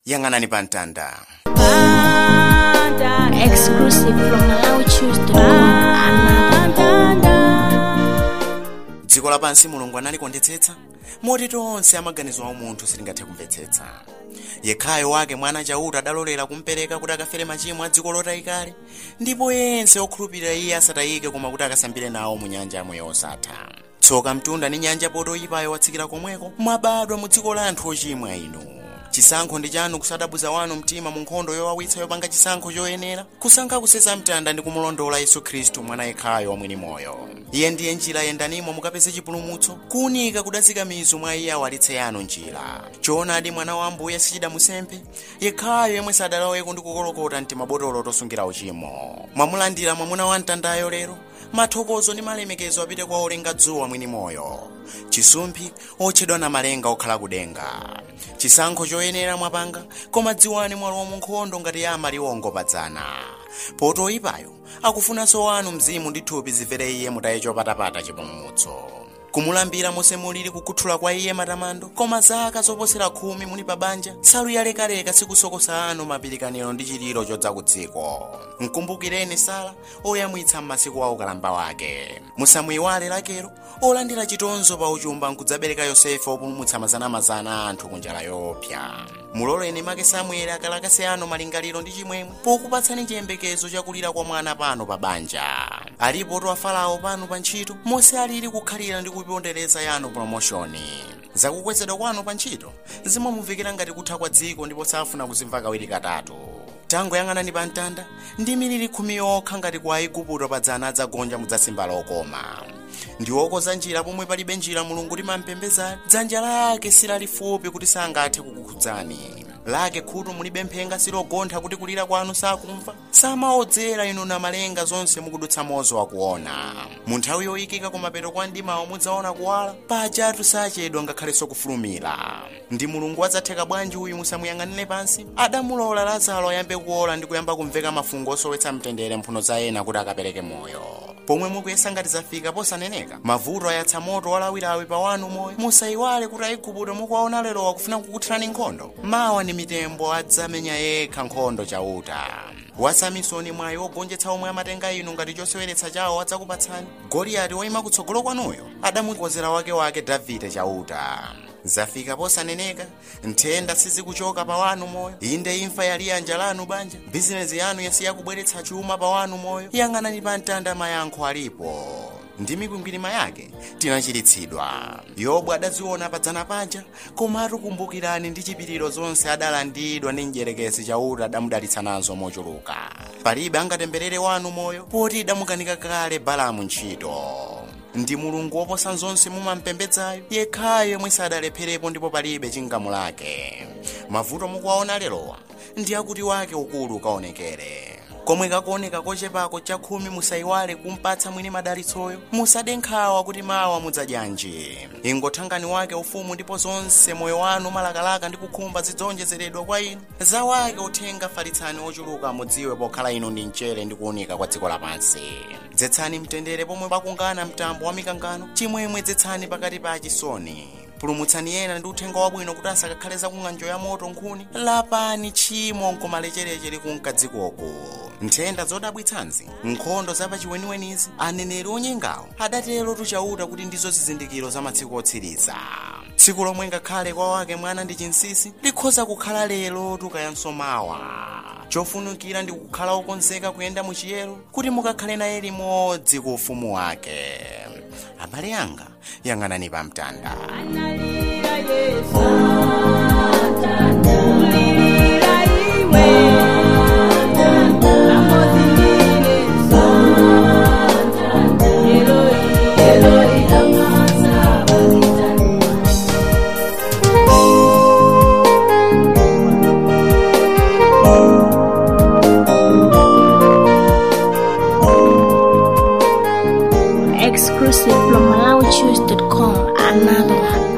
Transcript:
yang'anani pa mtanda Exclusive from MalawiChoose.com. dziko lapansi mulungu analikondetsetsa moti tonse amaganizo a munthu sitingathe kumvetsetsa yekhayo wake mwana chauta adalolera kumpereka kuti akafere machimo a dziko lotayikale ndipo yense okhulupirira iye asatayike koma kuti akasambire nawo mu nyanja yamoyo osatha tsoka mtunda ndi nyanja potoyipayo watsikira komweko mwabadwa mu dziko la anthu ochimwa inu chisankho ndi chanu kusadabuza wanu mtima mu nkhondo yowawitsa yopanga chisankho choyenera kusankha kusesa mtanda ndi kumulondola yesu khristu mwana yekhayo wamwini moyo iye ndiye njira yendanimo mukapeze chipulumutso kuwunika kudazika mizu mwa iye awalitse yanu njira choonadi mwana wa ambuye sichidamusempe yekhayo yemwe sadaloweko ndi kukolokota mtimabotolo tosungira uchimo mwamulandira mwamuna wa mtandayo lero mathokozo ndi malemekezo apite kwa olenga dzuwa mwini moyo chisumphi otchedwa na malenga okhala kudenga chisankho choyenera mwapanga koma dziwani mwalowa mu nkhondo ngati yama liwongopadzana potoyipayo akufunanso wanu mzimu ndi thupi zimvere iye mutaye chopatapata chipulumutso kumulambira monse mulili kukhuthula kwa iye matamando koma zaka zoposera khumi muli pa banja salu yalekaleka sikusokosa anu mapilikaniro ndi chililo chodza ku dziko mkumbukireni sala oyamwitsa m'masiku a ukalamba wake musamuyiwale lakero olandira chitonzo pa uchumba nkudzabereka yosefe opulumutsa mazanamazana a anthu kunjala yoopsa muloleni make samueli akalakase anu malingaliro ndi chimwemwe pokupatsani chiyembekezo chakulira kwa mwana pano pa banja alipo to afalawo pano pa ntchito monse alili kukhalira ndi kupondereza yanu promoshoni zakukwezedwa kwanu pa ntchito zimamuvekera ngati kutha kwa dziko ndipo safuna kuzimva kawiri katatu tangoyang'anani pa mtanda ndi miliri khumi yokha ngati kwa aigupto padzana adzagonja mudzasimba lokoma ndi okoza njira pomwe palibe njira mulungu limampembezani dzanja lake silalifupi kuti sangathe kukukhudzani lake khutu mulibe mphenga silogontha kuti kulira kwanu sakumva samaodzera inu na malenga zonse mukudutsa mozo wakuona mu nthawi yoyikika kumapeto kwa mdimawo mudzaona kuwala pajatu sachedwa ngakhalenso kufulumira ndi mulungu adzatheka bwanji uyu musamuyang'anire pansi adamulola lazaro ayambe kuola ndi kuyamba kumveka mafungo osowetsa mtendere mphuno za ena kuti akapereke moyo pomwe mukuyesa ngati zafika posaneneka mavuto ayatsa moto walawilawi pa wanu moyo musayiwale kuti aigupto mukuwaona lero wakufuna kukuthirani nkhondo mawa ni mitembo adzamenya yekha nkhondo chauta wasamisoni mwayi wogonjetsa omwe amatenga inu ngati choseweretsa chawo adzakupatsani goliyati woyima kutsogolo kwanuyo adamukozera wakewake davide chauta zafika posaneneka nthenda sizikuchoka pa wanu moyo inde imfa yali yanja lanu banja bizinezi yanu yasiya kubweretsa chuma pa wanu moyo yang'anani pa mtanda mayankho alipo ndi mikwingwirima yake tinachiritsidwa yobu adaziona padzana paja komatu kumbukirani ndi chipiriro zonse adalandidwa ndi mdierekezi chauta adamudalitsa nazo mochuluka palibe angatemberere wanu moyo poti idamukanika kale balamu ntchito ndi mulungu woposa zonse mumampembedzayo yekhayo yemwe sadalepherepo ndipo palibe chingamulake mavuto mukuwaona lerowa ndi akuti wake ukulu kaonekere komwe kakuoneka kochepako chakhumi musayiwale kumpatsa mwini madalitsoyo musade nkhawa kuti mawa mudzadyanji ingothangani wake ufumu ndipo zonse moyo wanu malakalaka ndi kukhumba zidzonjezeredwa kwa inu za wake uthenga falitsani ochuluka mudziwe pokhala inu ndi mchere ndi kuwunika kwa dziko lapansi dzetsani mtendere pomwe pakungana mtambo wa mikangano chimwemwe dzetsani pakati pa achisoni pulumutsani ena ndi uthenga wabwino kuti asakakhale zakung'anjo ya moto nkhuni lapani tchimo nkomalechereche likunka dzikoko nthenda zodabwitsanzi nkhondo zapachiweniwenizi aneneri onyengawo adatero tuchauta kuti ndizo zizindikiro za masiku otsiriza tsiku lomwe ngakhale kwa wake mwana ndi chinsisi likhoza kukhala lero tukayanso mawa chofunikira ndi kukhala okonzeka kuyenda muchiyero kuti mukakhale naye limodzi ku ufumu wake abale anga yang'anani pa mtanda Exclusive from MalawiChoose.com. Another one.